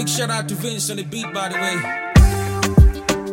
Big shout out to Vince on the beat, by the way.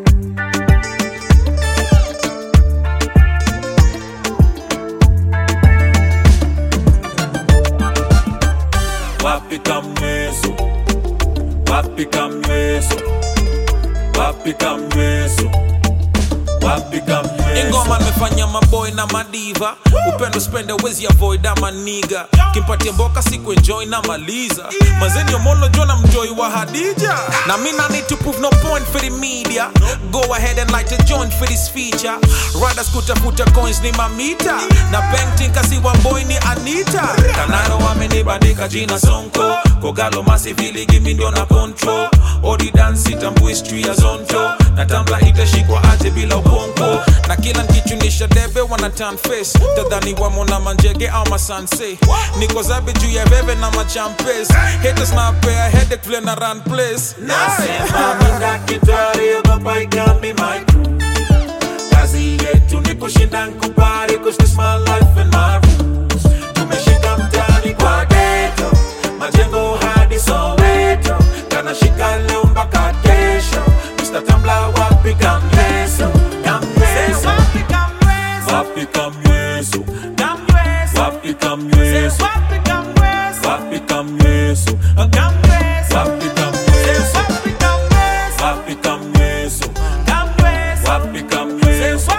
wapi kamweso wapi kamweso wapi kamweso wapi kamweso ingoma nimefanya maboy na madiva upendo spende wezi avoid ama niga kimpatie mboka siku enjoy na maliza mazeni omolo jona mjoi wa hadija na mina need to prove no point for the media go ahead and light a joint for this feature riders kutafuta coins ni mamita na painting kasi wa boy ni anita kanaro wamenibandika jina sonko kogalo masivili gimi ndio na control odi dance itambu history ya zonto na tambla itashikwa aje bila ubongo na kila nkichunisha debe wana turn face tadhani wamo na manjege au masanse niko zabe juu ya veve na machampes haters na pea headache vile na run place Nasema mi daktari ogopa igami my crew kazi yetu ni kushinda nkubali cause this my life and my rules tumeshika mtani kwa geto majengo hadi soweto kanashika leo mpaka kesho Mr. Tambla wapi kamyeso kamyeso wapi kamyeso wapi kamyeso wapi kamyeso wapi kamyeso wapi kamyeso wapi kamyeso wapi kamyeso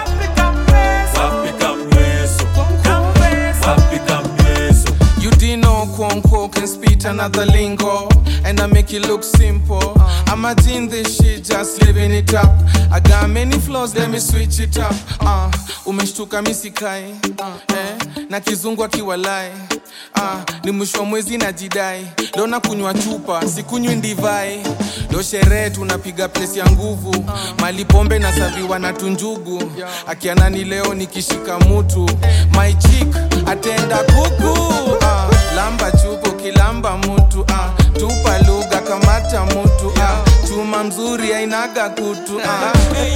wapi kamyeso You didn't know Kwonko can spit another lingo And I make it look simple I'm a in this shit, just living it up I got many flaws, let me switch it up uh, Umeshtuka misikai uh, eh, Na kizungu akiwalai uh, Ni mwisho wa mwezi na jidai Leo na kunywa chupa, sikunywi ndivai Leo sherehe tunapiga place ya nguvu Mali pombe na saviwa na tunjugu Akianani leo nikishika mutu My chick atenda kuku ah, lamba chupo kilamba mutu ah, tupa lugha kamata mutu ah, chuma mzuri ainaga kutu ah,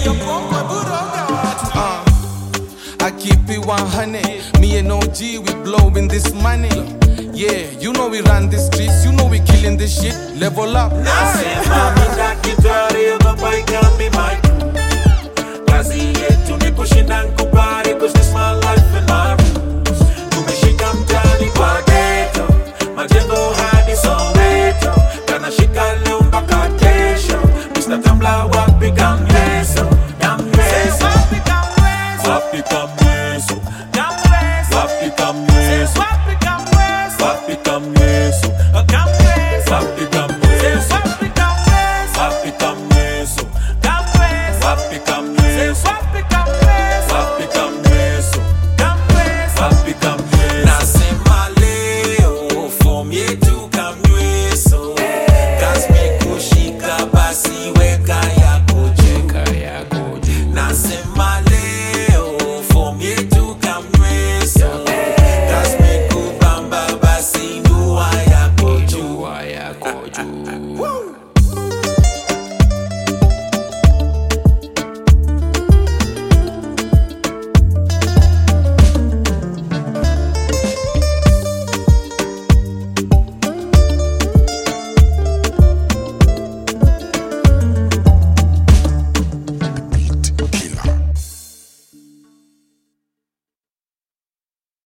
ah, I keep it 100 Me and OG we blowing this money Yeah, you know we run the streets You know we killing this shit Level up Nasema mi daktari ogopa igami my crew kazi yetu ni kushinda nku